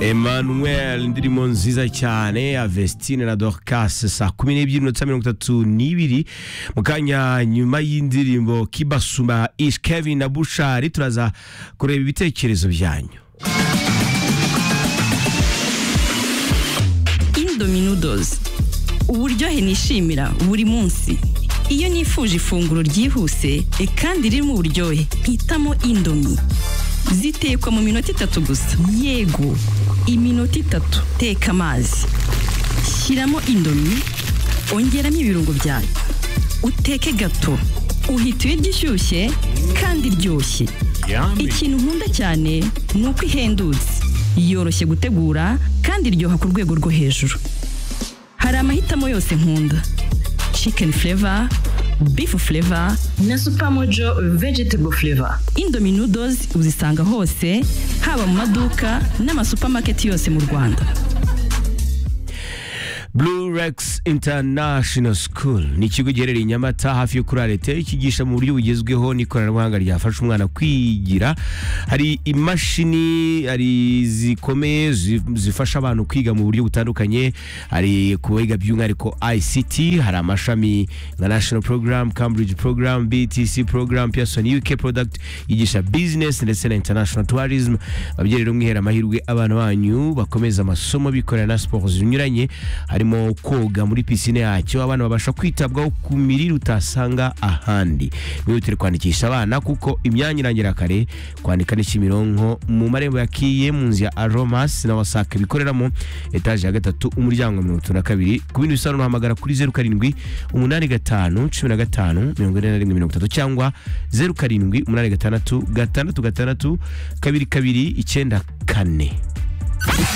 emmanuel indirimbo nziza cyane ya vestine na dorcas saa kumi n'ebyiri n'iminota mirongo itatu n'ibiri mu kanya nyuma y'indirimbo kibasuma ish kevin na bushari turaza kureba ibitekerezo byanyu indomie noodles uburyohe nishimira buri munsi iyo nifuje ifunguro ryihuse e kandi ririmo uburyohe mpitamo indomie zitekwa mu minota itatu gusa yego iminota itatu teka amazi shyiramo indomie ongeramo ibirungo byayo uteke gato uhita uyirya ishyushye kandi iryoshye ikintu nkunda cyane ni uko ihendutse yoroshye gutegura kandi iryoha ku rwego rwo hejuru hari amahitamo yose nkunda chicken flavor beef flavor na Supermojo vegetable flavor. indomie noodles uzisanga hose haba mu maduka n'amasupamaketi yose mu rwanda blue rex international school ni ikigo giherereye i nyamata hafi yo kuri arete kigisha mu buryo bugezweho n'ikoranabuhanga ryafasha umwana kwigira hari imashini hari zikomeye zi- zifasha abantu kwiga mu buryo butandukanye hari ku biga by'umwihariko ict hari amashami nka national program cambridge program btc program pearson uk product yigisha business ndetse na international tourism ababyeyi rero mwihera amahirwe abana banyu bakomeza amasomo bikorera na siporo zinyuranye harimo koga muri pisine yacyo abana babasha kwitabwaho ku mirire utasanga ahandi mwihutire kwandikisha abana kuko imyanya irangira kare kwandika ni kimironko mu marembo ya kiye mu nzu ya aromas na wasake bikoreramo etaje ya gatatu umuryango wa mirongo itatu na kabiri ku bindi bisobanuro hamagara kuri zeru karindwi umunani gatanu cumi na gatanu mirongo ine na rimwe mirongo itatu cyangwa zeru karindwi umunani gatandatu gatandatu gatandatu kabiri kabiri icyenda kane